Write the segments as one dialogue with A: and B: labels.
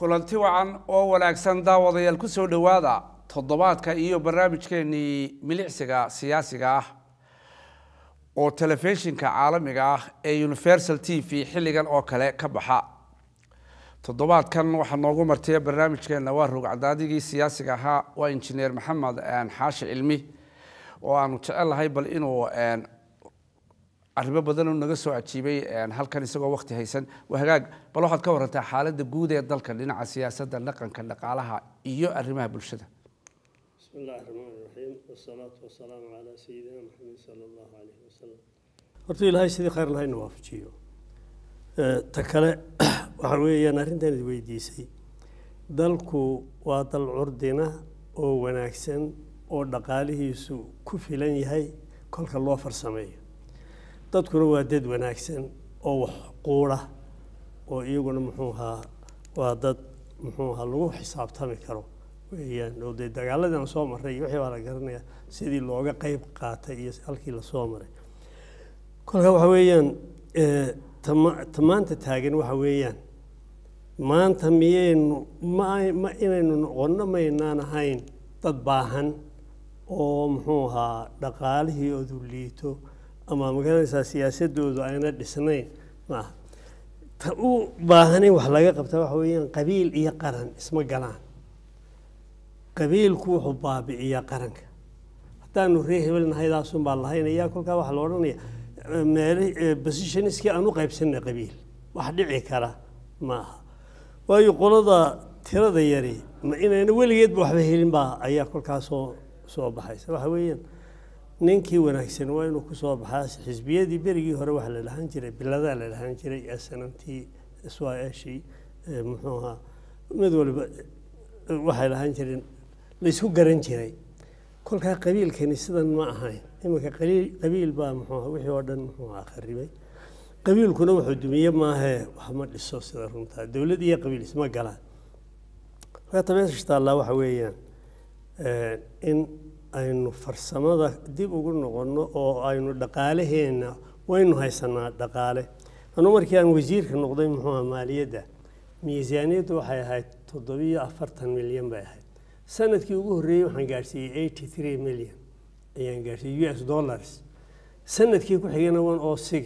A: kulanti wacan oo wanaagsan daawadayaal ku soo dhowaada toddobaadka iyo barnaamijkeenii milicsiga siyaasiga ah oo telefishinka caalamiga ah ee universal t v xilligan oo kale ka baxa toddobaadkan waxaa noogu martay barnaamijkeena waa rogcadaadigii siyaasiga ahaa waa injineer maxamed xaashi cilmi oo aanu jecelahay bal inuu arrimo badan uu naga soo ajiibay halkan isagoo waqti haysan waa hagaag bal waxaad ka warantaa xaaladda guud ee dalka dhinaca siyaasadda dhaqanka dhaqaalaha iyo arrimaha bulshada
B: بسم الله الرحمن الرحيم والصلاة والسلام على سيدنا محمد صلى الله عليه وسلم horta ilaahay sidii khayr lahayna waafajiyo ta kale waxa weeyaan arrintan is weydiisay dalku waa dal curdina oo wanaagsan oo dhaqaalihiisu ku filan yahay kolka loo farsameeyo dadkuna waa dad wanaagsan oo wax quura oo iyaguna muxuu ahaa waa dad muxuu ahaa lagu xisaabtami karo weeyaan oo dee dagaaladii aan soo marray iyo wixii baa la garanayaa sidii looga qeyb qaatay iyo halkii lasoo maray kolka waxa weeyaan tama ta maanta taagan waxa weeyaan maanta miyaynu ma ma inaynu noqonno maynaan ahayn dad baahan oo muxuu ahaa dhaqaalihii odu liito ama magaranaysaa siyaasadoodu ayna dhisnayn maaha ta u baahanayn wax laga qabta waxa weeyaan qabiil iyo qaran isma galaan qabiilku wuxuu baabi'iyaa qaranka haddaanu ree hebel nahaydaasun baa lahaynayaa kolkaa waxaa la odhanaya meel positionskii aan u qaybsanay qabiil wax dhici kara ma aha waayo qolada tirada yari ma inayna weligeedba waxba helin baa ayaa kolkaa soo soo baxaysa waxa weeyaan ninkii wanaagsan waa inuu kusoo baxaa xisbiyadii berigii hore waxaa la dhahan jiray biladaa la dhahan jiray snamtii swashii muxuu ahaa mid waliba waxay dhahan jireen laysku garan jiray kolkaa qabiilkani sidan ma ahayn iminka qabiil baa muxuu wixii oo dhan muxuu ahaa kharibay qabiilkuna wuxuu dumiye maahee wax ma dhiso sida runtaa dowlad iyo qabiil isma galaan markaa tabeesha taallaa waxa weeyaan in aynu farsamada dib ugu noqonno oo aynu dhaqaalaheenna waynu haysanaa dhaqaale anuu markii aan wasiirka noqday muxuu aha maaliyadda miisaaniyaddu waxay ahayd toddobiyo afartan milyan bay ahayd sanadkii ugu horreeyey waxaan gaadhsiiyey eighty three million ayaan gaadhsiiyey u s dollars sanadkii ku xigana one o six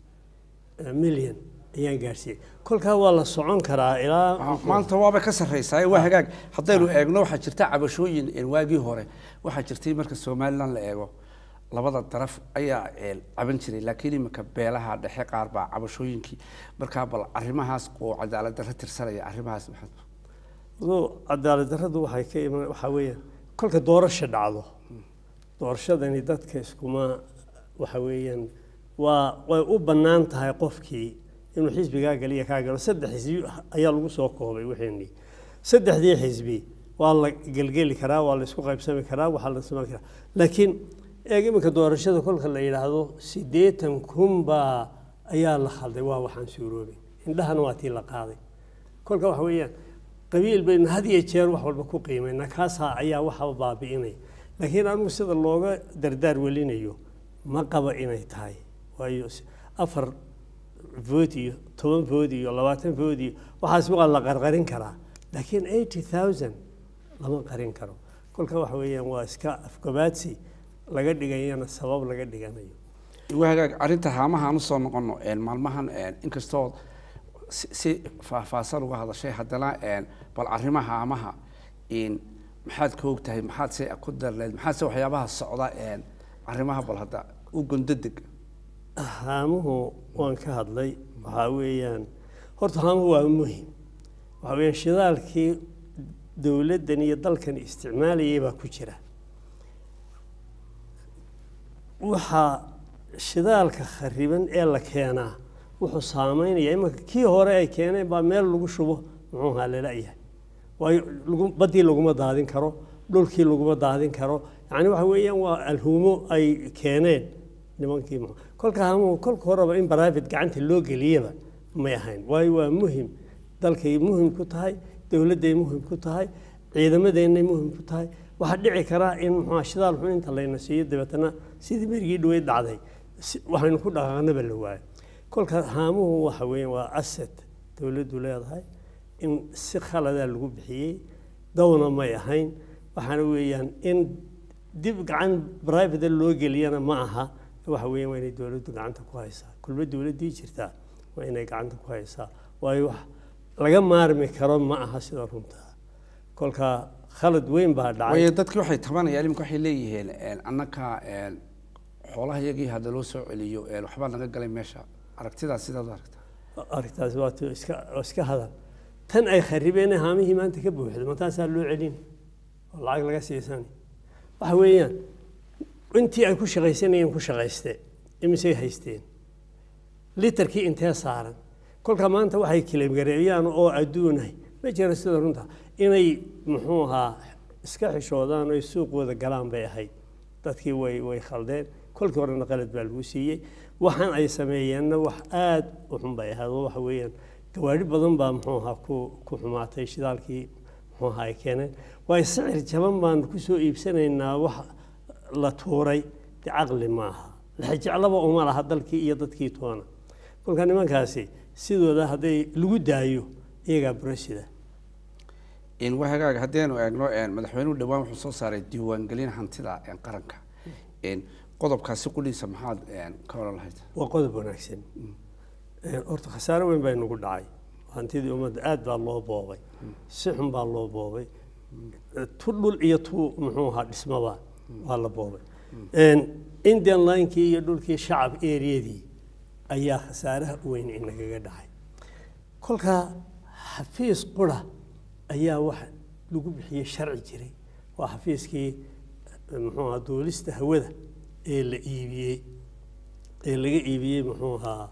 B: million ayaan gaadhsiiyey kolkaa waa la socon karaa ilaa
A: maanta waaba ka sarreysaa waa hagaag haddaynu eegno waxaa jirta cabashooyin waagii hore waxaa jirtay marka somalilan la eego labada daraf ayaa caban jiray laakiin iminka beelaha dhexe qaar baa cabashooyinkii markaa bal arrimahaas oo cadaalad darro tirsanaya arrimahaas maxaad
B: adoo cadaalad darradu waxay ka iman waxaa weeyaan kolka doorasha dhacdo doorashadani dadka iskuma waxa weeyaan waa way u bannaan tahay qofkii inuu xisbigaa galiya kaa galo saddex xisbi ayaa lagu soo koobay wixeenii saddexdii xisbi waa la gelgeli karaa waa la isku qaybsami karaa waxaa la samayn karaa laakiin eeg iminka doorashada kolka la yidhaahdo siddeetan kun baa ayaa la khalday waa waxaan suuroobay indhahana waa tii la qaaday kolka waxa weeyaan qabiil baynu had iyo jeer wax walba ku qiimayna kaasaa ayaa waxaba baabi'inaya laakiin anigu sida looga dardaar welinayo ma qaba inay tahay waayo afar vood iyo toban vood iyo labaatan vood iyo waxaas waa la qarqarin karaa laakiin eighty thousand lama qarin karo kolka waxa weeyaan waa iska afgabaadsi laga dhigayana sabab laga dhiganayo
A: waa hagaag arrinta haamaha aan usoo noqono maalmahan inkastoo si faahfaahsan uga hadashay haddana bal arrimaha haamaha maxaad ka og tahay maxaad se ku darleed maxaad se waxyaabaha socda arrimaha bal hadda u gondodeg
B: haamuhu waan ka hadlay waxaa weeyaan horta haamuhu waa muhim waxaa weeyaan shidaalkii dowladdan iyo dalkan isticmaalayay baa ku jira waxaa shidaalka khariban ee la keenaa wuxuu saameynaya imanka kii hore ay keeneen baa meel lagu shubo muxuu ahaa lala-yahay waayo baddii laguma daadin karo dhulkii laguma daadin karo yacni waxa weeyaan waa alhuumo ay keeneen nimankii m kolka hamuhu kolka horeba in private gacanta loo geliyaba may ahayn waayo waa muhim dalkay muhim ku tahay dowladday muhim ku tahay ciidamadeennay muhim ku tahay waxaa dhici karaa in muxua shidaal xun inta layna siiyo dabeetana sidii berigii dhaweyd dhacday waxaynu ku dhaqaaqnaba la waayo kolka haamuhu waxa weeyaan waa asset dowladdu leedahay in si khaladaa lagu bixiyey dawna may ahayn waxaana weeyaan in dib gacan private loo geliyana ma aha waxa weeyaan waa inay dowladdu gacanta ku haysaa kulba dowladdii jirtaa waa inay gacanta ku haysaa waayo wax laga maarmi karo ma aha sida runtaa kolka khalad weyn baa dhacay
A: waayo dadkii waxay tabanayaan iminka waxay leeyihiin annaka xoolaha iyagii hadda loo soo celiyo waxbaa naga galay meesha aragtidaas sidaad u aragtaa
B: arrintaasi waa tu iska waa iska hadal tan ay kharibeen haamihii maanta ka buuxdo mataasaa loo celin oo lacag laga siisan waxa weeyaan intii ay ku shaqaysanayeen ku shaqayste imisay haysteen litarkii intee saaran kolka maanta waxay kilimgareeyaan oo adduunahay ma jira sida runta inay muxuu ahaa iska xishoodaan oy suuqooda galaan bay ahayd dadkii way way khaldeen kolkii horena qalad baa lagu siiyey waxaan ay sameeyeenna wax aada u xun bay ahayd oo waxa weeyaan gawaadhi badan baa muxuu ahaa ku ku xumaatay shidaalkii muxuu ahaa ay keeneen waayo sicir jaban baan kusoo iibsanaynaa wax la tuuray de caqli maaha lexjeclaba uma laha dalkii iyo dadkii toona kolka nimankaasi sidooda hadday lagu daayo iyagaa burasida
A: wahagaaga haddaynu eegno madaxweynuhu dhawaan wuxuu soo saaray diiwaangelin hantida qaranka qodobkaasi qudhiisa maxaad ka oran lahayd
B: waa qodob wanaagsan horta khasaare weyn baa inagu dhacay hantidii ummadda aad baa loo boobay si xun baa loo boobay tu dhul iyo tu muxuu ahaa dhismaba waa la boobay indian linekii iyo dhulkii shacab eriyadii ayaa khasaaraha weyn inagaga dhacay kolkaa xafiis qura ayaa waxa lagu bixiyey sharci jiray waa xafiiskii muxuu ahaa duulista hawada ee la iibiyey ee laga iibiyey muxuu ahaa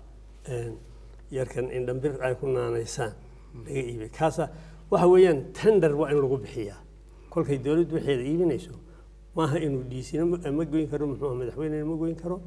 B: yarkan indhambir ay ku naanaysaan laga iibiyey kaasa waxa weeyaan tender waa in lagu bixiyaa kolkay dowladdu waxeeda iibinayso maaha inuu dhiisina ma goyn karo muxuu aha madaxweynena ma goyn karo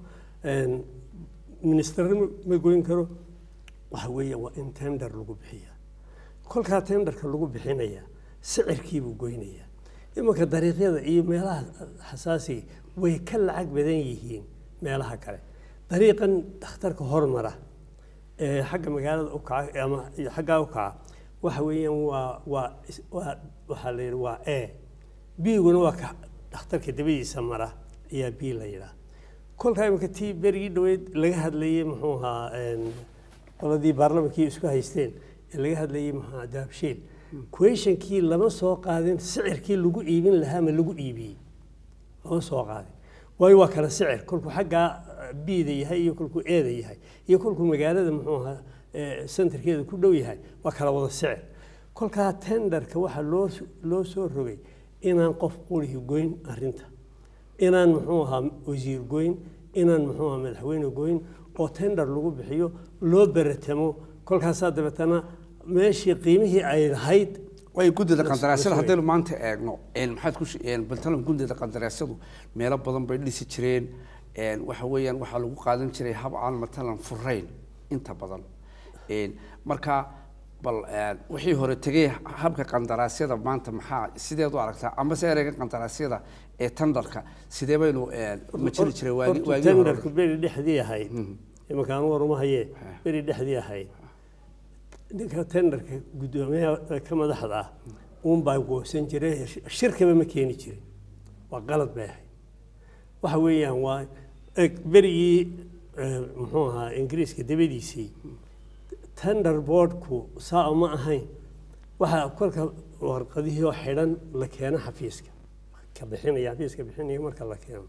B: ministerna ma goyn karo waxa weeya waa in tender lagu bixiyaa kolkaa tenderka lagu bixinaya sicirkiibuu goynayaa imanka dariiqyada iyo meelaha xasaasiga way ka lacag badan yihiin meelaha kale dariiqan dhakhtarka hormara ee xagga magaalada u kaca ama xaggaa u kaca waxa weeyaan waa waa waa waxaa la yidhi waa e biguna waa ka dhakhtarka dabadiisa mara ayaa b la yidhaha kolkaa imanka tii berigii dhaweyd laga hadlayey muxuu ahaa qoladii baarlamankii isku haysteen ee laga hadlayey muxuu ahaa daabshiil questionkii lama soo qaadin sicirkii lagu iibin lahaa ma lagu iibiyey lama soo qaadin waayo waa kala sicir kolkuu xaggaa bida yahay iyo kolkuu eeda yahay iyo kolkuu magaalada muxuu ahaa centerkeeda ku dhow yahay waa kala wada sicir kolkaa tenderka waxaa loo loo soo rogay inaan qof qurihi goyn arrinta inaan muxuu ahaa wasiir goyn inaan muxuu ahaa madaxweyne goyn oo tender lagu bixiyo loo beretamo kolkaasaa dabeetana meeshii qiimihii ay lahayd
A: way guddida qandaraasyada haddaynu maanta eegno maxaad ku baltalan guddida qandaraasyadu meelo badan bay dhisi jireen waxa weeyaan waxaa lagu qaadan jiray hab aan matalan furayn inta badan marka bal wixii hore tegey habka qandaraasyada maanta maxaa sideed u aragtaa amase ereyga qandaraasyada ee tenderka sidee baynu majiri jiray waagi waagi
B: tenderku beri dhexdii ahayd imankaan waruma hayee beri dhexdii ahayd ninka tenderka guddoomiyaha ka madaxda ah uunbaa goosan jiray shirkaba ma keeni jirin waa qalad bay ahayd waxa weeyaan waa berigii muxuu ahaa ingiriiska dabadiisii tender boardku saa ma ahayn waxaa kolka warqadihii oo xidhan la keeno xafiiska ka bixinaya xafiiska bixinaya marka la keeno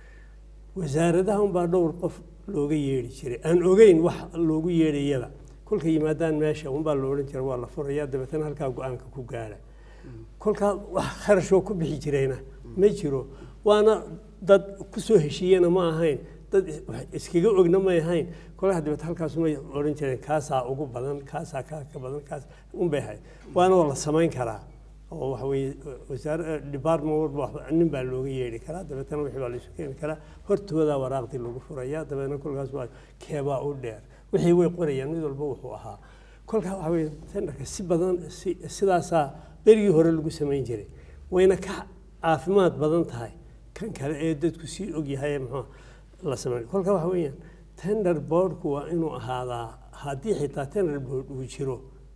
B: wasaaradaha unbaa dhowr qof looga yeedhi jiray aan ogeyn wax loogu yeedhayaba kolka yimaadaan meesha unbaa la odhan jira waa la furayaa dabeetana halkaa go-aanka ku gaara kolkaa wax kharashoo ku bixi jirayna ma jiro waana dad kusoo heshiiyena ma ahayn dad iskaga ogna may ahayn kolkaa dabeet halkaasumay odhan jireen kaasaa ugu badan kaasaa kaa ka badan kaas unbay ahayd waana waa la samayn karaa oo waxa weeye wasaare department walba nin baa looga yeedhi karaa dabeetana wixii baa laisu keeni karaa hortoodaa waraaqdii lagu furayaa dabeetna kolkaas waa keebaa u dheer wixii way qorayaan mid walba wuxuu ahaa kolkaa waxa weeye tenderka si badan si sidaasaa berigii hore lagu samayn jiray wayna ka caafimaad badan tahay kan kale ee dadku sii ogyahay muxuu la sameyn kolka waxa weeyaan tender boardku waa inuu ahaadaa haddii xitaa tender board uu jiro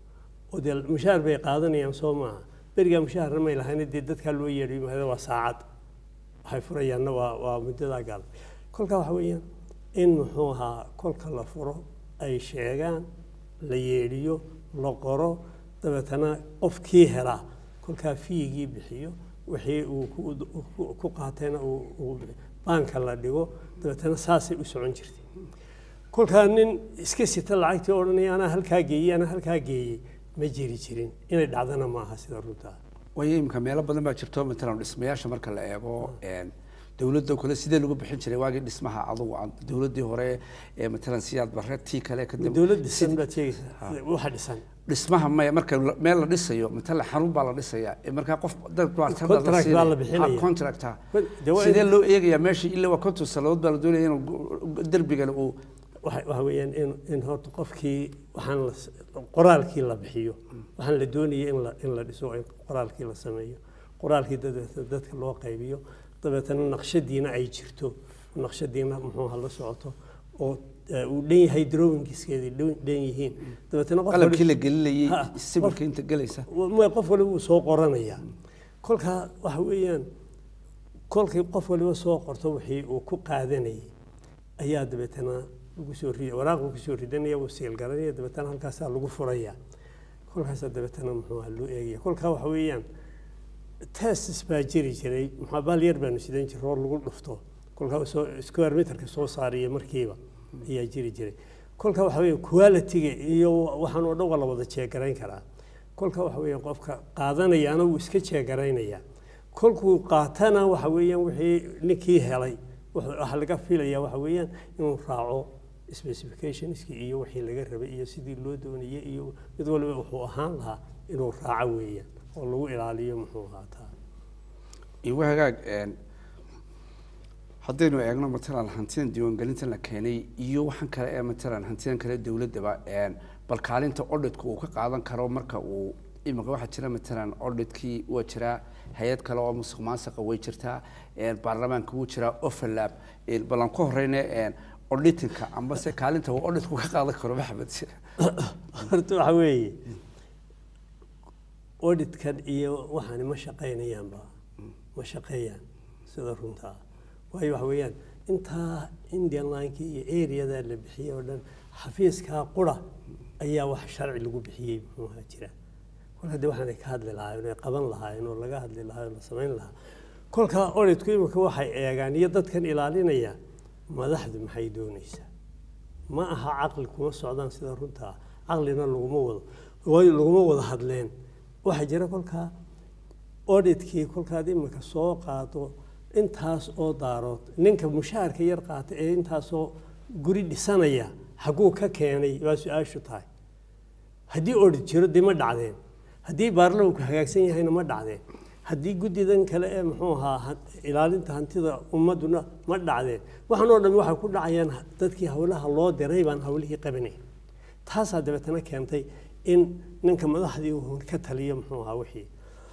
B: oo dee mushaar bay qaadanayaan soo maaha berigaa mushaharna may lahayn dee dadkaa loo yeedhiyo mahada waa saacad waxay furayaanna waa waa muddadaa gaal kolkaa waxa weeyaan in muxuu ahaa kolka la furo ay sheegaan la yeedhiyo la qoro dabeetana qofkii helaa kolkaa fiigii bixiyo wixii uu ku- ku qaatayna uu- uu baanka la dhigo dabeetana saasay u socon jirtay kolkaa nin iska sita lacagtii odhanaya anaa halkaa geeyey anaa halkaa geeyey ma jiri jirin inay dhacdana maaha sida runtaa
A: waayo imika meelo badan baa jirto matalan dhismayaasha marka la eego een, dowladda kale sidee lagu bixin jiray waagii dhismaha adugu aan dowladdii hore ee matalan siyaad barre tii kale kadib
B: dowlad dhisan baad sheegaysaa waxa dhisan
A: dhismaha maya marka la- meel la dhisayo matalan xarun baa la dhisayaa ee markaa qof dad baa tender
B: Contract
A: siinaya.
B: baa la bixinaya.
A: Ha, contract ha.
B: Dee waa in-
A: sidee loo eegayaa meesha ilaa waa konton sannadood baa la doonaya inuu gu- derbigana uu
B: waxa waxa weeyaan in in horta qofkii waxaan la s- qoraalkii la bixiyo waxaan la doonayay in la in la dhiso in qoraalkii la sameeyo qoraalkii dabeetana dadka loo qaybiyo dabeetana naqshadiina ay jirto naqshadiina muxuu ha la socoto oo eh, uu dhan yahay drawingiskeedii dhan dhan yihiin dabeetana qof
A: qalabkii la
B: wali-
A: gelinayay
B: Ha,
A: sawirka inta gelaysa
B: ma qof waliba wuu soo qoranaya kolkaa waxa weeyaan kolkii qof waliba soo qorto wixii uu ku qaadanayay ayaa dabeetana lagu soo ri waraaq lagu soo ridanaya wuu siilgaranaya dabeetana halkaasaa lagu furaya kolkaasaa dabeetana muxuu ahaa loo eegaya kolkaa waxa weeyaan testis baa jiri jiray maxaa baal yar baanu sidan jiray oo lagu dhufto kolkaa soo square meterka soo saariya markiiba ayaa jiri jiray kolkaa waxa weeye quality-ga iyo waxaan oo dhan waa la wada jeegarayn karaa kolkaa waxa weeyaan qofka qaadanayaana wuu iska jeegaraynaya kolkuu qaatana waxa weeyaan wixii ninkii helay wuxuu- waxaa laga filaya waxa weeyaan inuu raaco specificationskii iyo wixii laga rabay iyo sidii loo doonayay iyo mid waliba wuxuu ahaan lahaa inuu raaco weeyaan oo lagu ilaaliyo muxuu ahaataa
A: igu hagaag een, haddaynu eegno matalan hantidan diiwaangelintan la keenay iyo waxaan kale ee matalan hantidan kale dowladdaba een, bal kaalinta odhidka uu ka qaadan karo marka uu imika waxaa jira matalan odhidkii waa jiraa hay-ad kale oo musuq maasuqa way jirtaa een, baarlamaanka wuu jiraa overlap een, bal aan ku horeyne een, auditinka ambase kaalinta uu odhidku ka qaadan karo maxamed
B: horta waxa weeye auditkan iyo waxaani ma shaqaynayaanba ma shaqeeyaan sida runtaa waayo waxa weeyaan intaa indian linekii iyo areadaa la bixiyey oo dhan xafiiskaa qura ayaa wax sharci lagu bixiyey muxuu ahaa jira kolka de waxaanay ka hadli lahaayeen ay qaban lahaayeen oo laga hadli lahaa oo la samayn lahaa kolkaa auditku imika waxay eegaan iyo dadkan ilaalinaya madaxdu maxay doonaysaa ma aha caqli kuma socdaan sida runtaa caqlina laguma wado waayo laguma wada hadleen waxaa jira kolkaa auditkii kolkaad imika soo qaado intaas oo daarood ninka mushaharka yar qaata ee intaasoo guri dhisanaya xaguu ka keenay waa su-aashu tahay haddii audit jiro dee ma dhacdeen haddii baarlamanku hagaagsan yahayna ma dhacdeen haddii guddidan kale ee muxuu ahaa ha- ilaalinta hantida ummaduna ma dhacdeen waxaan oo dhan waxay ku dhacayaan dadkii howlaha loo diray baan howlihii qabanay taasaa dabeetana keentay in ninka madaxdii uu ka taliyo muxuu ahaa wixii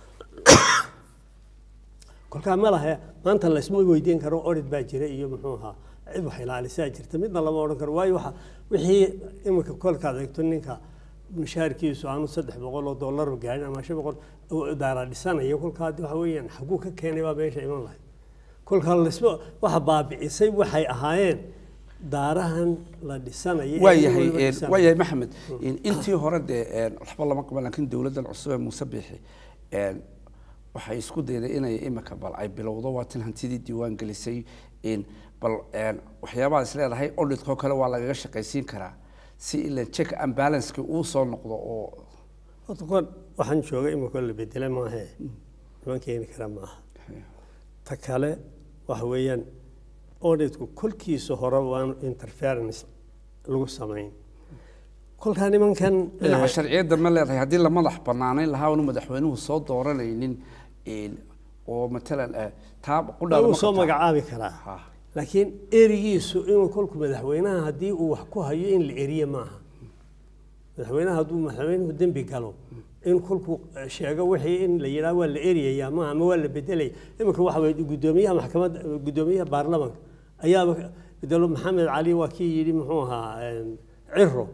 B: kolkaa ma laha maanta laysma weydiin karo audit baa jira iyo muxuu ahaa cid wax ilaalisaa jirta midna lama odhan karo waayo waxa wixii imika kolkaad eegto ninka mushaharkiisu aanu saddex boqol oo dollar gaarin ama shan boqol oo daara dhisanayo kolkaa waxa weeyaan xaguu ka keenay baa meesha iman lahayd kolkaa laysma waxa baabicisay waxay ahaayeen daarahan la dhisanayo ee
A: waa
B: nin
A: yahay
B: waliba
A: een,
B: dhisanayo.
A: waa yahay maxamed een, intii hore dee een, waxba lama qaban laakiin dowladdan cusub ee muuse biixi een, waxay isku dayday inay imika bal ay bilowdo waa tan hantidii diiwaan gelisay in bal een, waxyaabaha is leedahay auditkoo kale waa lagaga shaqaysiin karaa si ila check and balanceki uu soo noqdo oo
B: horta kon waxaan jooga imika la bedela maahe niman keeni kara maaha ta kale waxa weeyaan auditku kolkiisa hore waan interference lagu samayn kolkaa nimankan
A: dhinaca
B: eh,
A: sharciyadda ma leedahay haddii la madax banaanayn lahaa oonu madaxweynuhu soo dooranaynin een, oo matalan eh, taa qudhaada
B: wuu
A: ma
B: soo
A: qabtaa?
B: magacaabi karaa
A: Ha.
B: laakiin erigiisu inuu kolku madaxweynaha haddii uu wax ku hayo in la eriye maaha madaxweynaha hadduu madaxweynuhu dembi galo in kolku eh, sheego wixii in la yidhaha waa la eriyayaa maaha ama waa la bedelaya iminka waxa weye guddoomiyaha maxkamadda guddoomiyaha baarlamanka ayaaba bedelo maxamed cali waa kii yidhi muxuu ahaa een, ciro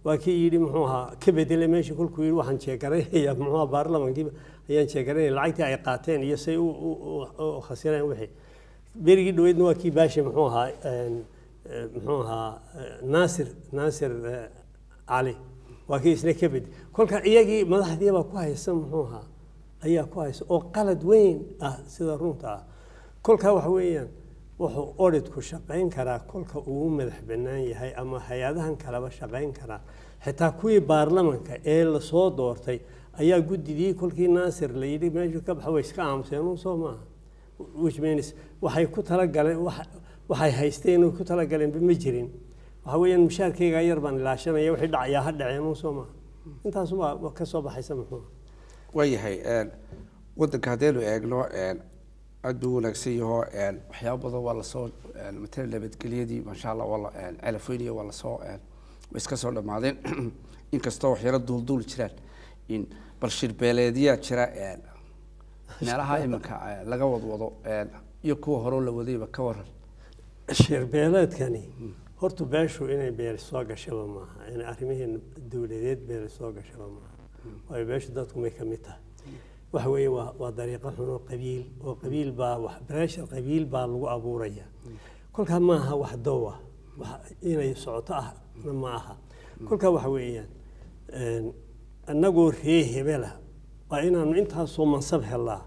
B: waa kii yidhi muxuu ahaa ka bedelay meeshii kolkuu yidhi waxaan jeegaraynaya muxuu ahaa baarlamankiiba ayaan jeegaraynaya lacagtii ay qaateen iyo say u- u u- u khasireen wixii berigii dhaweydna waa kii baashi muxuu ahaa een, eh, muxuu ahaa eh, naasir naasir eh, cali waa kii isna ka bedel kolka iyagii madaxdiibaa ku haysa muxuu ahaa ayaa ku haysa oo qalad weyn ah sida runta ah kolkaa waxa weeyaan wuxuu odhidku shaqayn karaa kolka uu u madax bannaan yahay ama hay-adahan kaleba shaqayn karaa xitaa kuwii baarlamanka ee lasoo doortay ayaa guddigii kolkii naasir la yidhi meeshu ka baxa way iska aamuseen un soo maaha which means waxay ku talagaleen wax- waxay haysteen oo ku talagaleenba ma jirin waxa weeyaan mushaarkayga yar baan ilaashanaya wixii dhacayaa ha dhaceen un soo maaha intaasubaa ka soo baxaysa muxuu
A: waayahay een, waddanka haddaynu eegno een, aad buu wanaagsan yaho een, waxyaabo badan waa lasoo een, matala nabadgelyadii maasha allah waa la een, calafweyniya waa lasoo een, way iska soo dhammaadeen inkastoo waxyaalo duulduul jiraan in bal shirbeeleedyaa jira een, meelaha iminka een, laga wadwado een, iyo kuwa horeo la wadayba ka waran
B: shirbeeleedkani horta beeshu inay beer soo gashaba maaha inay arrimihii dowladeed beer soo gashaba maaha waayo beeshu dadku may ka mid tahay waxa weeye waa waa dariiqo xun oo qabiil oo qabiil baa wax beesha qabiil baa lagu abuuraya kolkaa maaha wax dow ah wax inay socoto ah ma aha kolkaa waxa weeyaan een, annagoo ree hebela waa inaanu intaasoo mansab helnaa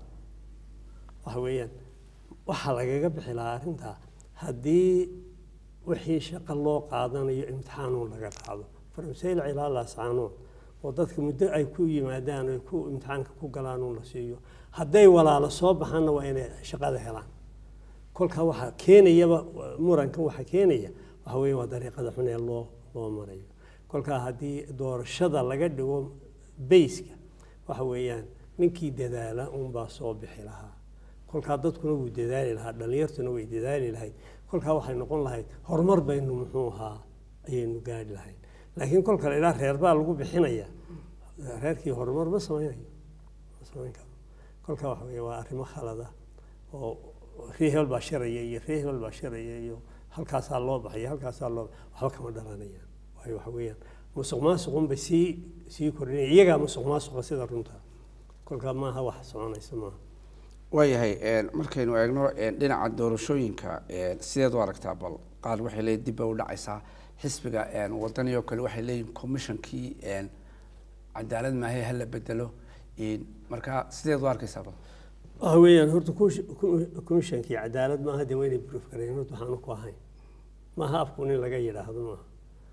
B: waxa weeyaan waxaa lagaga bixi lahaa arrintaa haddii wixii shaqo loo qaadanayo imtixaanuun laga qaado farmaseyl cilaa laascaanood oo dadka muddo ay ku yimaadaan ay ku imtixaanka ku galaanuun la siiyo hadday walaalo soo baxaanna waa inay shaqada helaan kolkaa waxaa keenayaba murankan waxaa keenaya waxa weeye waa dariiqada xun ee loo loo marayo kolkaa haddii doorashada laga dhigo bayska waxa weeyaan ninkii dadaala unbaa soo bixi lahaa kolkaa dadkuna wuu dadaali lahaa dhallinyartuna way dadaali lahayd kolkaa waxay noqon lahayd horumar baynu muxuu ahaa ayaynu gaadhi lahayd laakiin kolka la idhaha reer baa lagu bixinaya reerkii horumar ma samaynayo ma samayn karo kolkaa waxa weeye waa arrimo khalada oo ree hebel baa sharaya iyo ree hebel baa sharaya iyo halkaasaa loo baxaya halkaasaa loo waxba kama dhalanayaan waayo waxa weeyaan musuq maasuqun bay sii sii kordhinaya iyagaa musuq maasuqa sida runta kolkaa maaha wax soconaysa maaha
A: waayahay een, markaynu eegno een, dhinaca doorashooyinka een, sideed u aragtaa bal qaar waxay leeyihin dib bay u dhacaysaa xisbiga een, wadani oo kale waxay leeyihin commissionkii een, cadaalad maahe hala bedelo een, marka sideed u arkaysaa bal
B: waxa weeyaan horta komishankii cadaalad maaha dee waynay proof gareyn horta waxaanu ku ahayn maaha afku in laga yidhaahdo maaha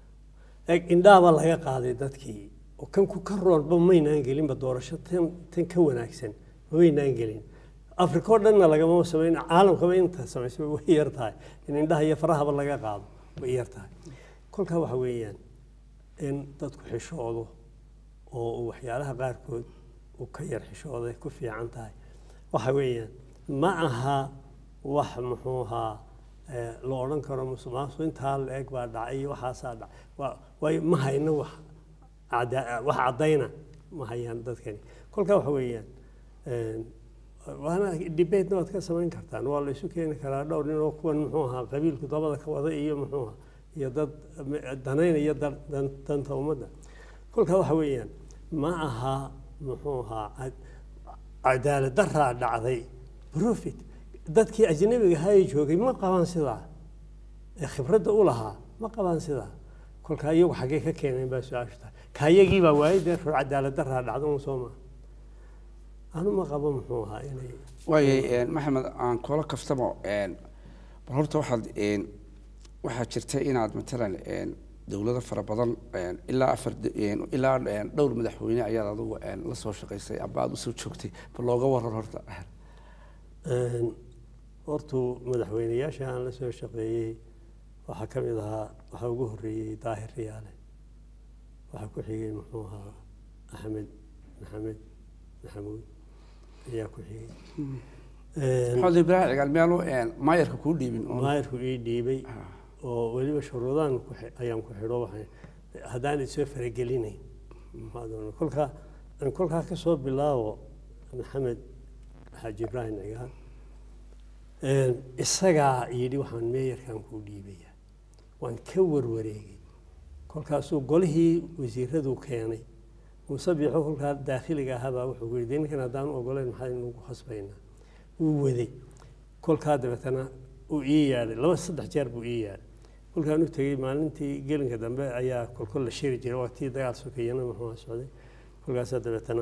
B: eeg indhaaba laga qaaday dadkii oo kan ku ka roonba maynaan gelinba doorasho tan tan ka wanaagsan maynaan gelin afrika oo dhanna lagama samayn caalamkaba inta samaysay way yar tahay in indhaha iyo farahaba laga qaado way yar tahay kolkaa waxa weeyaan in dadku xishoodo oo uu waxyaalaha qaarkood uu ka yar xishooday ku fiican tahay waxa weeyaan ma aha wax muxuu ahaa eh, la odhan karo musuqmaasuq intaa la eg baa dhacay iyo waxaasaa dhacay waa waayo ma hayno wax cada- wax caddayna ma hayaan dadkani kolkaa waxa weeyaan een, waana debate waad ka samayn kartaan waa la isu keeni karaa dhowr nin oo kuwan muxuu ahaa qabiilku dabada ka wada iyo muxuu ahaa iyo dad danaynaya dan- dan- danta ummadda kolkaa waxa weeyaan ma aha muxuu ahaa cad- cadaalad daraa dhacday profit dadkii ajnabiga ahaa joogay ma qabaan sidaa ee khibradda u lahaa ma qabaan sidaa kolkaa iyagu xaggee ka keeneen baa su-aashu tahay kayagii baa waayay dee rur cadaalad daraa dhacda un soo maa anu ma qabo muxuu ahaa inay
A: waayay maxamed aan kula kaftamo een, bal horta waxaad een, waxaa jirta inaad matalan een, dowlado fara badan een, ilaa afar de- een, ilaa een, dhowr madaxweyne ayaad adigu een, la soo shaqaysay aba aad usoo joogtay bal looga waran horta
B: Een, hortu madaxweyneyaasha aan la soo shaqeeyey waxaa ka mid ahaa waxaa ugu horreeyey daahir riyaale waxaa ku xigay muxuu ahaa axmed maxamed maxamuud ayaa ku xigay Een,
A: maxamed ibraahim cigaal miyaanu een, maayarka kuu dhiibin oo-
B: maayirku ii dhiibay
A: Ah,
B: oo weliba shuruudaan ku xi- ayaan ku xidho waxaan haddaan isoo faragelinayn maxaa doona kolkaa aan kolkaa ka soo bilaabo maxamed xaaji ibraahim cigaal Een, isagaa yidhi waxaan meeyarkan kuu dhiibaya waan ka warwareegay kolkaasuu golihii wasiiradu keenay musabixo kolkaa daakhiliga ahaabaa wuxuu ku yidhi ninkan haddaan ogoleyn maxaa inagu khasbaynaa wuu waday kolkaa dabeetana uu ii yaadhay laba saddex jeer buu ii yaadhay kolkaan u tegey maalintii gelinka dambe ayaa kolkol la shiri jiray waqtii dagaal sokeeyana muxuu socday kolkaasaa dabeetana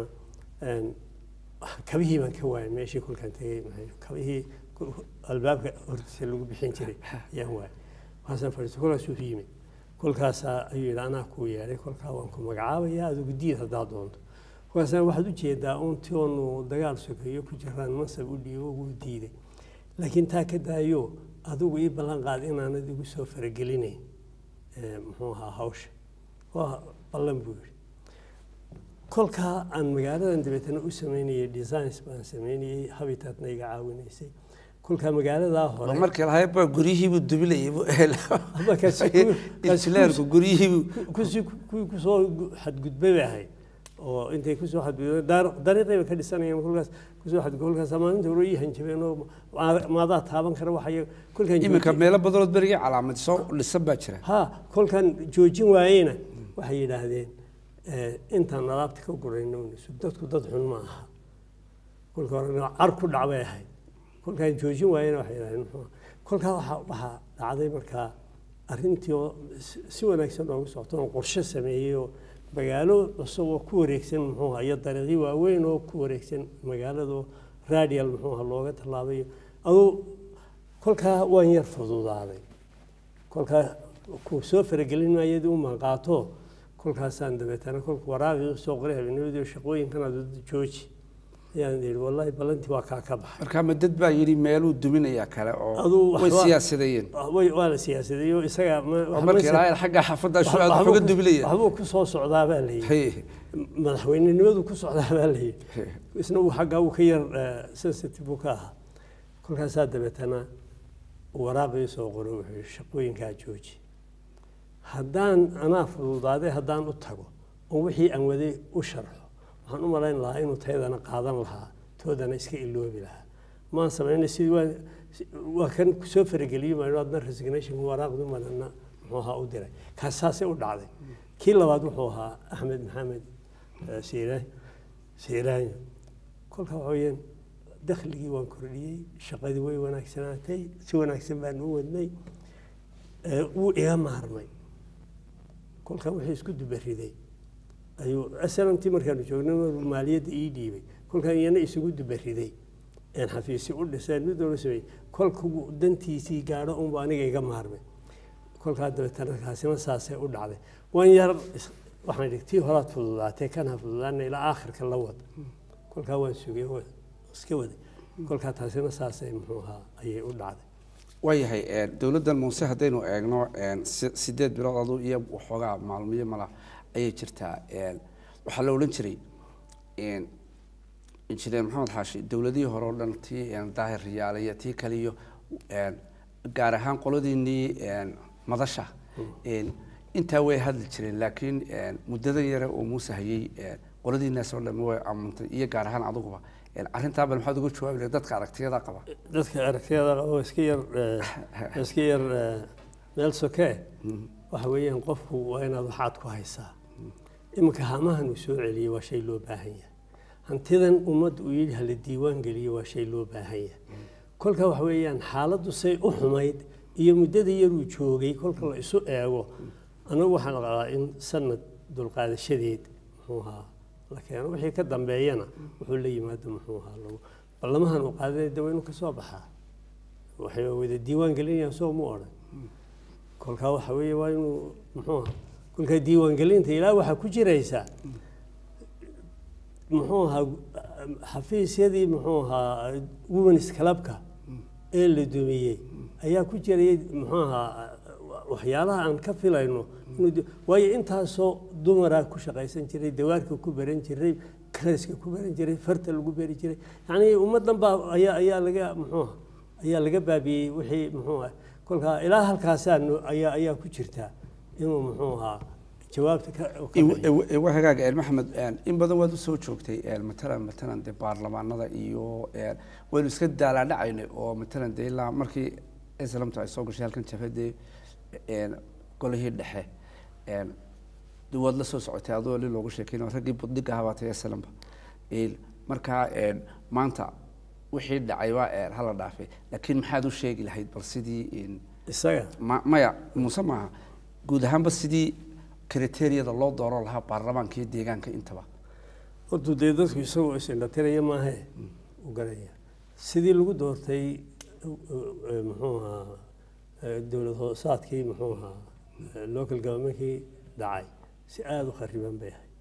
B: kabihii baan ka waayay meeshii kolkaan tegey kabihii albaabka hortiisa lagu bixin jiray ayaan waayay waxaasaan fadhiistay kolkaasuu yimid kolkaasaa ayuu yidhi anaa kuu yeedhay kolkaa waan ku magacaabayaa adigu diid haddaa doonto kolkaasna waxaad u jeedaa uuntii oonu dagaal sokeeyo ku jiraan mansab u dhiibo wuu diiday laakiin taa ka daayo adigu ii ballan qaad inaanad igu soo faragelinayn muxuu ahaa hawsha waa ballan buu yidhi kolkaa aan magaaladan dabeetana u sameynayay designs baan sameynayay habitatna iga caawinaysay kolkaa magaaladaa hore
A: markii lahayd baa guryihiibuu dubilayay injineerku guryihiibuu
B: kusi kuwii kusoo xadgudbay bay ahayd oo intay kusoo xadgudbeen dariiqay bay ka dhisanayeen kolkaas kusoo xadgudbay kolkaas maalinta hore ii hanjabeen oo maadaa taaban kara waxay kolkaan
A: iminka meelo badanood berigii calaamad soo dhisan baa jira
B: ha kolkaan joojin waayeyna waxay yidhaahdeen intaan alaabta ka gurayno dadku dad xun ma aha kolka hore car ku dhacbay ahayd kolkaan joojin waayena waxay yidhahdeen muxuu kolkaa waxaa waxaa dhacday markaa arrintii oo si wanaagsan oogu socto oon qorshe sameeyey oo magaalo cusub oo ku wareegsan muxuu ahaa iyo dariiqyo waaweyn oo ku wareegsan magaalada radial muxuu ahaa looga tallaabayo aduu kolkaa waan yar fududaaday kolkaa ku soo faragelin maayadii u manqaato kolkaasaan dabeetana kolka waraaqii usoo qoray habeennimadii shaqooyinkan aad jooji ayaan yidhi wallaahi ballantii waa kaa ka baxay
A: marka ma dad baa yidhi meeluu duminayaa kale oo
B: Aduu
A: way
B: waxba-
A: siyaasadeeyeen
B: way waa la siyaasadeeyo isaga ma-
A: oo markii lahayd xagga xaafadda shu aad wax uga dubilaya
B: waxbuu ku soo socdaa baa la yidhi
A: Hey,
B: madaxweynenimadu ku socdaa baa la yidhi
A: hey.
B: isna uu xaggaa uu ka yar eh, sensitive buu ka ahaa kolkaasaa dabeetana waraaqii soo qoray wuxuu yidhi shaqooyinkaa jooji haddaan anaa fududaaday haddaan u tago oo wixii aan waday u sharxo waxaan u malayn lahaa inuu taydana qaadan lahaa toodana iska iloobi lahaa maan samaynay sidii waa si- waa kan soo farageliyo maa adna resignation waraaqdu manana muxuu ahaa u diray kaas saasay u dhacday kii labaad wuxuu ahaa axmed maxamed eh, siiraan siiraanyo kolka waxa weeyaan dakhligii waan kordhiyey shaqadii way wanaagsanaatay si wanaagsan baan u wadnay Eh, wuu iga maarmay kolkan wixii isku dubariday ayuu snamtii markaanu joognay maruu maaliyadda ii dhiibay kolkan iyana isugu dubariday een xafiisi u dhiseen mid walba sameeyey kolkuu dantiisii gaadho unba aniga iga maarmay kolkaa dabeetana kaasina saasay u dhacday waan yar is- waxaan idhi tii horaad fududaatay kan ha fududaana ilaa aakhirka la wada kolkaa waan sugay oo iska waday kolkaa taasina saasay muxuu ahaa ayay u dhacday
A: waayahay een, dowladdan muuse haddaynu eegno een, si- sideed bilood adu iyo waxoogaa maalmiyo mala ayay jirtaa een, waxaa la odhan jiray een, injineer maxamed xaashi dowladihii hore oo dhan tii een, daahir riyaale iyo tii kale iyo een, gaar ahaan qoladiinii een, madasha een, intaa way hadli jireen laakiin een, muddadan yare oo muuse hayay een, qoladiinaas oo dhan way amuntay iyo gaar ahaan aduguba een, arrintaa bal maxaad uga jawaabi lahayd dadka aragtiyada qaba
B: dadka aragtiyada qaba oo iska yar eh, iska yar eh, meel sokee waxa weeyaan qofku waa inaad waxaad ku haysaa iminka hamahan uu soo celiyey waa shay loo baahan yahay hantidan ummadda uu yidhi hala diiwaan geliyo waa shay loo baahan yahay kolka waxa weeyaan xaaladdu say u xumayd iyo muddada yaruu joogay kolka la isu eego anagu waxaan qabaa in sanad dulqaadashadeed muxuu ahaa la keeno wixii ka dambeeyana wuxuu la yimaado muxuu ahaa lagu ballamahan uu qaadanay de waa inuu ka soo baxaa waxay wada diiwaan gelinayaan soo mu odhan kolkaa waxa weeye waa inuu muxuu ahaa kolkaa diiwaangelinta ilaa waxaa ku jiraysa muxuu ahaa xafiisyadii muxuu ahaa womens clubka ee la dumiyey ayaa ku jirayay muxuu ahaa waxyaalaha aan ka filayno inuu di- waayo intaasoo dumaraa ku shaqaysan jiray dawaarka ku baran jiray karaska ku baran jiray farta lagu beri jiray yacni ummaddan baa ayaa ayaa laga muxuu ahaa ayaa laga baabiyey wixii muxuu ah kolkaa ilaa halkaasaa no- ayaa ayaa ku jirtaa inuu muxuu ahaa jawaabta ka ka bixiyo.
A: waa hagaag een, maxamed een, in badan waad usoo joogtay een, matalan matalan dee baarlamaanada iyo een, waynu iska daalaadhacaynay oo matalan dee ilaa markii islamtu ay soo gashay halkan jabhadee een, golihii dhexe een, de waad la soo socotay adoo li loogu sheekeynayo raggii budhiga ahaa baa tahay aslanba Een, markaa een, maanta wixii dhacay waa een, hala dhaafay laakiin maxaad u sheegi lahayd bal sidii een,
B: isaga
A: ma maya muuse maaha guud ahaanba sidii kriteriyada loo dooran lahaa baarlamaanka iyo deegaanka intaba
B: hortu dee dadku isagoo isindhatiraya maahe u garaya sidii lagu doortay eh, muxuu ahaa eh, dowlad hoosaadkii muxuu ahaa eh, local governmentkii dhacay si aada u khariban bay ahay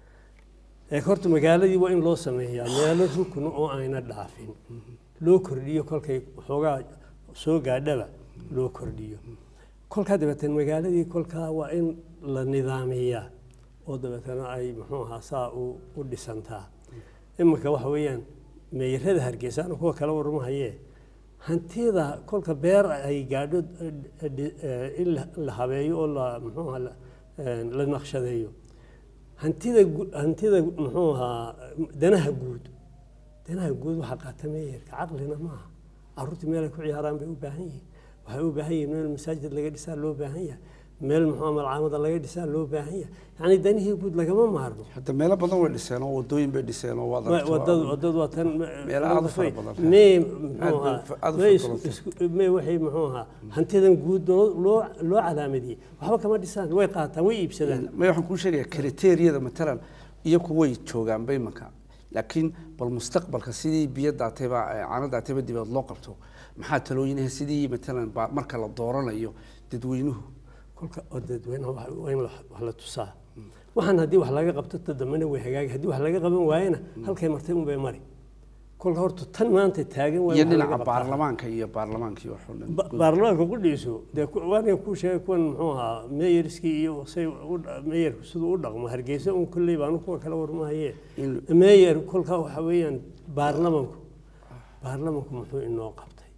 B: ee horta magaaladii waa in loo sameeyaa meelo rukun oo ayna dhaafin loo kordhiyo kolkay waxoogaa soo gaadhaba loo kordhiyo kolkaa dabeetana magaaladii kolkaa waa in la nidaamiyaa oo dabeetana ay muxuu ahaa saa u u dhisantaa iminka waxa weeyaan meeyarada hargeysa anu kuwa kala warmahayee hantida kolka beer ay gaadho eh, eh, eh, in la- la habeeyo oo la muxuu ahaa la- eh, la naqshadeeyo hantida gu- hantida muxuu ahaa danaha guud danaha guud waxaa qaata meeyarka caqlina maaha caruurtii meel ay ku ciyaaraan bay u baahan yihiin waxay u baahan yihiin meel masaajid laga dhisaa loo baahan yahay meel muxuu malcaamada laga dhisaa loo baahan yahay yacni danihii guud lagama maarmo
A: hadda meelo badan way dhiseen oo wadooyin bay dhiseen oo waad aragtay waa-
B: wadadu wadadu waa tan
A: Meelo aad u fara badan.
B: mee
A: Aad
B: muxuu
A: bay
B: ahaa
A: aad u
B: mee
A: fara
B: isku-
A: badan.
B: isku- mee waxay muxuu ahaa hantidan guud loo loo loo calaamadiyey waxba kama dhisaan way qaataan way iibsadaan
A: may waxaan kuu sheegaya kriteriyada matalan iyaku way joogaanba imanka laakiin bal mustaqbalka sidii biyo daatayba eh, caano daatayba dibeed loo qabto maxaa talooyinaha sidii matalan ba marka la dooranayo dadweynuhu
B: kolka oo dadweynaha waxa- waa in la- wax la tusaa waxaan haddii wax laga qabto ta dambena way hagaagi haddii wax laga qaban waayena halkay martay unbay mari kolka horta tan maanta taagan waa
A: iyo
B: in wax laga
A: dhinaca
B: qabtaa.
A: baarlamaanka iyo baarlamaankii waxoo dhan
B: Ba- baarlamaanka ku dhiiso dee ku- waana kuu sheegay kuwan muxuu ahaa meeyarskii iyo say u dha- meeyarku siduu u dhaqmo hargeysa un kolley baanu kuwa kala warmahaye
A: In-
B: meeyar kolkaa waxa weeyaan baarlamanku baarlamanku muxuu inoo qabtay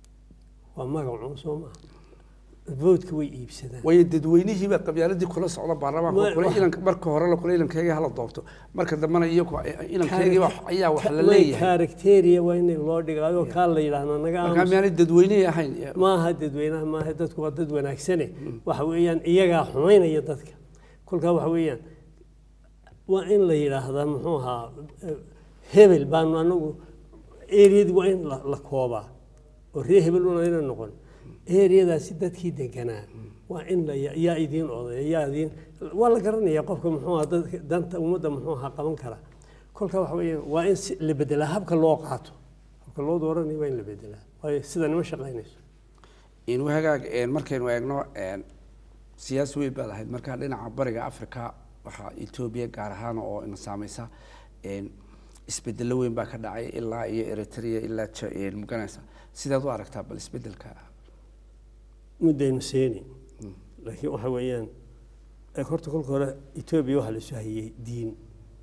B: waa magacun soo maaha voodka way iibsadaan
A: waayo dadweynihiiba qabyaaladii kula socda baarlamaanka
B: Ma-
A: kule
B: wax-
A: ilanka marka hore la kule ilankeegii hala doorto marka dambena iyaku ilankeegii wax- ayaa wax la
B: Way
A: leeyahay
B: karakteriya waa in loo dhigaayo kaa la yidhaahdo naga
A: markaa
B: aamus
A: miyaanay dadweynihii ahayn
B: maaha dadweynaha maaha dadku waa dad wanaagsane waxa weeyaan iyagaa xumaynaya dadka kolkaa waxa weeyaan waa in la yidhaahdaa muxuu ahaa eh, hebel baanu anagu eriyadii waa in la la koobaa oo ree hebel una ayna noqon eriyadaasi dadkii deganaa waa in la ya- yaa idiin odaya yaa idiin waa la garanayaa qofka muxuu ahaa dadka danta ummadda muxuu ahaa qaban kara kolka waxa weeyaan waa in si la bedelaa habka loo qaato habka loo dooranayo waa in la bedelaa waayo sida nima shaqaynayso
A: in hagaag een, markaynu eegno een, siyaasi weyn baad ahayd markaa dhinaca bariga africa waxaa etoobiya gaar ahaan oo ina saameysa een, isbedelo weyn baa ka dhacay ilaa iyo eritrea ilaa Ja- een, maganaysa sidaad u aragtaa bal isbedelka
B: muddaynu seeni laakiin waxa weeyaan ee horta kolka hore etoobiya waxaa lasu hayey diin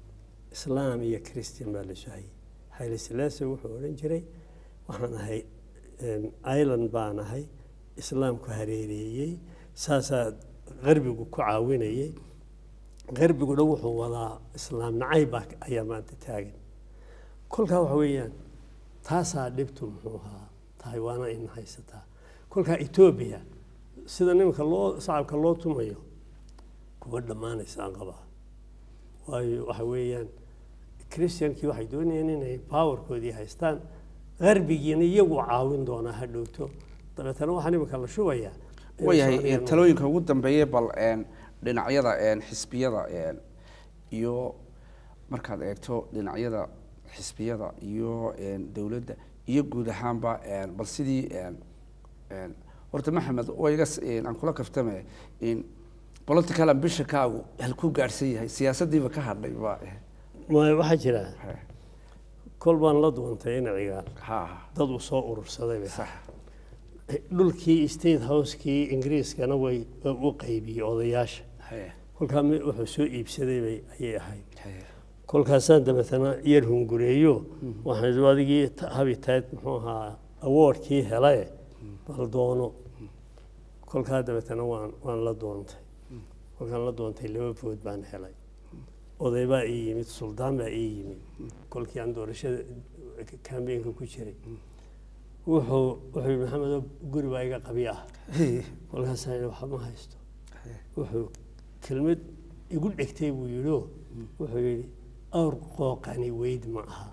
B: islaam iyo christian baa lasu hayey xayli silaase wuxuu odhan jiray waxaan ahay em, island baan ahay islaamku hareereeyey saasaa qarbigu ku caawinayey qarbiguna wuxuu wadaa islaam nacayb baa ayaa maanta taagan kolkaa waxa weeyaan taasaa dhibtu muxuu ahaa tahay waana in haysataa kolkaa etoobiya sida nimanka loo shacabka loo tumayo kuwa dhammaanaysaan qabaa waayo waxa weeyaan christiankii waxay doonayeen inay powerkoodii haystaan qarbigiina iyagu caawin doonaa ha dhowto dabeetana waxaa nimanka la shubayaa inay
A: wayahay
B: Soomaaliya
A: een, talooyinka ugu dambeeya bal een, dhinacyada een, xisbiyada een, iyo markaad eegto dhinacyada xisbiyada iyo een, dowladda iyo guud ahaanba een, bal sidii een, een, horta maxamed waa iga s- een, aan kula kaftame in political ambitionkaagu halkuu gaadhsan yahay siyaasaddiiba ka hadhay ba
B: Ma- waxaa jira
A: he,
B: kol baan la duwantay inaciga
A: ha
B: dad uu soo urursaday bay
A: sax
B: dhulkii state house-kii ingiriiskana way u qaybiyey odayaasha
A: he,
B: kolkaa mi- wuxuu soo iibsaday bay ayay ahayd
A: he,
B: kolkaasaan dabeetana yar hungureeyo waxaan idhi adigii ta- habitayd muxuu ahaa awardkii helae bal doono kolkaa dabeetana waan waan la doontay kolkaan la doontay laba food baan helay oday baa ii yimid suldaan baa ii yimid kolkii aan doorashada kambeenka ku jiray wuxuu wuxuu yidhi maxamedo guri baa iga qabi ah
A: he,
B: kolkaasaan idhi waxba ma haysto
A: he,
B: wuxuu kelmad igu dhegtay buu yidhi wuxuu yidhi awr qooqani weyd ma aha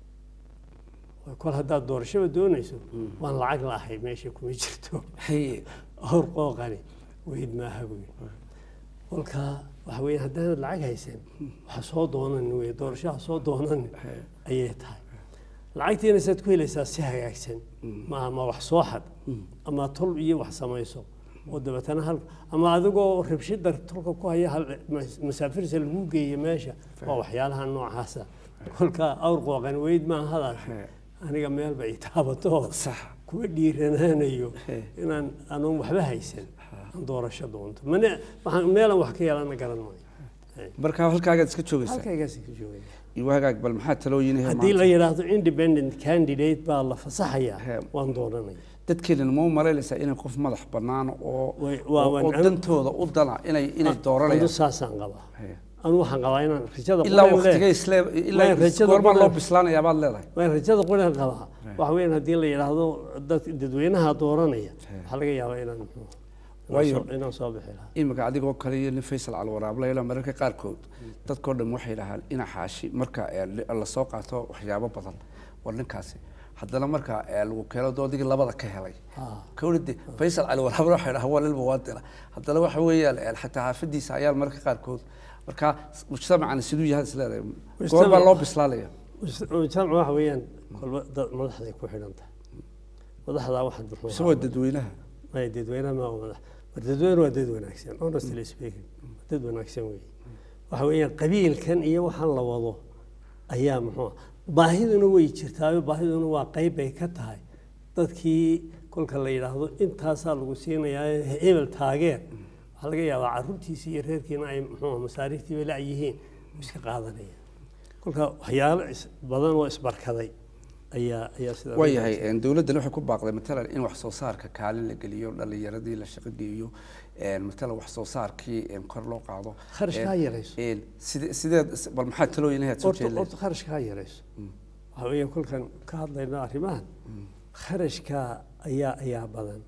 B: kol haddaad doorashaba doonayso waan lacag laahay meesha kuma jirto
A: haye
B: awr qooqani weyd maaha buu yidhi kolkaa waxa weeye haddaanad lacag haysan waxa soo doonan wey doorashaha soo doonan ayay tahay lacagtiina saad ku helaysaa si hagaagsan ma ama wax soo xad ama tol iyo wax samayso oo dabeetana hal ama adigoo rabshida tolka ku haya hal masaafirsa lagu geeyo meesha waa waxyaalaha noocaasa kolkaa awr qooqan weyd maaha hadaas aniga meelba i taabato
A: sax
B: kuma dhiiranaanayo
A: He.
B: inaan anuun waxba haysan aan doorasho doonto mane waxaan meelan wax ka yeelana garan maayo He.
A: marka halkaagaad iska joogaysaa
B: halkaygaas ka joogaya
A: iyo hagaag bal maxaa talooyinaya
B: haddii la yidhaahdo independent candidate baa la fasaxayaa
A: He.
B: waan doonanaya
A: dadkeena ma u malaynaysaa inay qof madax bannaan oo
B: Way- waa-
A: oo-
B: waan-
A: oo dantooda u dana inay inay
B: anu
A: dooranayaan
B: saasaan qabaa
A: He.
B: anu waxaan qabaa inaan rajada
A: ilaa
B: quraan
A: waqtigay
B: leeyahay.
A: isle
B: Waa
A: ilaa
B: rajada
A: goormaa loo
B: quraan-
A: bislaanayaa baad leedahay
B: waan rajada quraan qabaa waxa weeyaan haddii la yidhaahdo dad dadweynaha dooranaya waxaa laga yaabaa inaan muxuu inaan
A: Waayo-
B: soo- inaan soo bixi lahaa
A: imika adigoo kale iyo nin faysal calwaraable ilaa mararka qaarkood dadkoo dhan waxay dhahaan ina xaashi marka ee, li- lasoo qaato waxyaabo badan war ninkaasi haddana marka ee, lagu keeno doodigii labada ka helay
B: Ah.
A: kawlade faysal calwaraable waxay dhahaan waa lilba waa dila haddana waxa weeyaan ee, xataa xaafadiisa ayaa mararka qaarkood marka mujtamacani siduu yahay isleedahay goorbaa loo bislaanaya
B: mujtamac waxa weeyaan kolba dad madaxday ku xidhan tahay madaxdaa waxa muxuu
A: mise waa dadweynaha
B: maya dadweynaha ma waa madax war dadweyne waa dad wanaagsan honestly speaking waa dad wanaagsan weeye waxa weeyaan qabiilkan iyo waxaan la wado ayaa muxuu ah baahiduna way jirtaayo baahiduna waa qayb bay ka tahay dadkii kolka la yidhaahdo intaasaa lagu siinayaa hebel taageer waxaa laga yaabaa caruurtiisii iyo reerkiina ay muxuu ah masaariiftii bay la-yihiin iska qaadanayaan kolka waxyaalo is- badan oo isbarkaday ayaa ayaa sidaa
A: waayahay een, dowladdan waxay ku baaqday matalan in wax soo saarka kaalin la geliyo dhalinyaradii la shaqo geeyo een, matalan wax soo saarkii een, kor loo qaado
B: Kharashka ha
A: Een,
B: yarayso.
A: een, side sideed bal maxaa talooyinahaad soo
B: horta
A: jeedleen
B: horta kharashka ha yarayso waxa weeye kolkan ka hadlayno arrimahan kharashka ayaa ayaa badan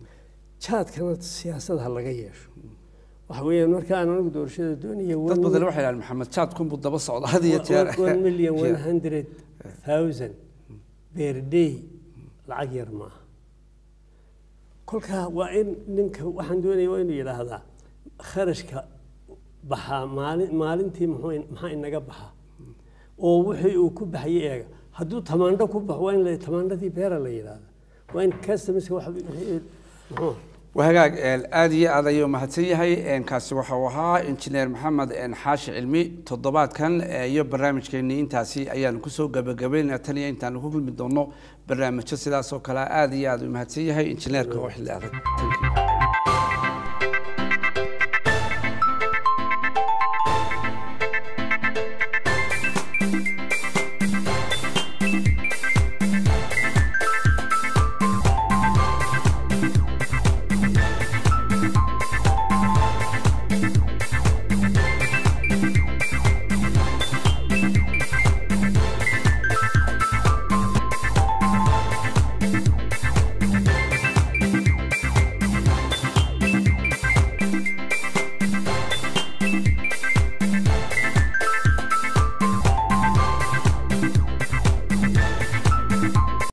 B: jaadkana siyaasad ha laga yeesho waxa weeyaan marka aan anigu doorashada doonaya
A: dad badan waxay dhahaan maxamed jaad kunbuu daba socda had iyo jeer
B: one million one hundred thousand per day lacag yar maaha kolkaa waa in ninka waxaan doonaya waa inuu yidhaahdaa kharashka baxaa maalin maalintii muxuu in- maxaa inaga baxaa oo wixii uu ku baxayay eega hadduu tamaandho ku baxo waa in la tamaandhadii beera la yidhaahda waa in customerska wax wixii- muxuu
A: waa hagaag een, aad iyo aad ayuu mahadsan yahay een, kaasi waxa uu ahaa injineer maxamed een, xaashi cilmi toddobaadkan ee, iyo barnaamijkeenii intaasi ayaanu kusoo gabagabaynaa tan iyo intaanu ku kulmi doono barnaamijyo sidaas oo kale aad iyo aad u mahadsan yahay injineerka oo xilli adag Thank you.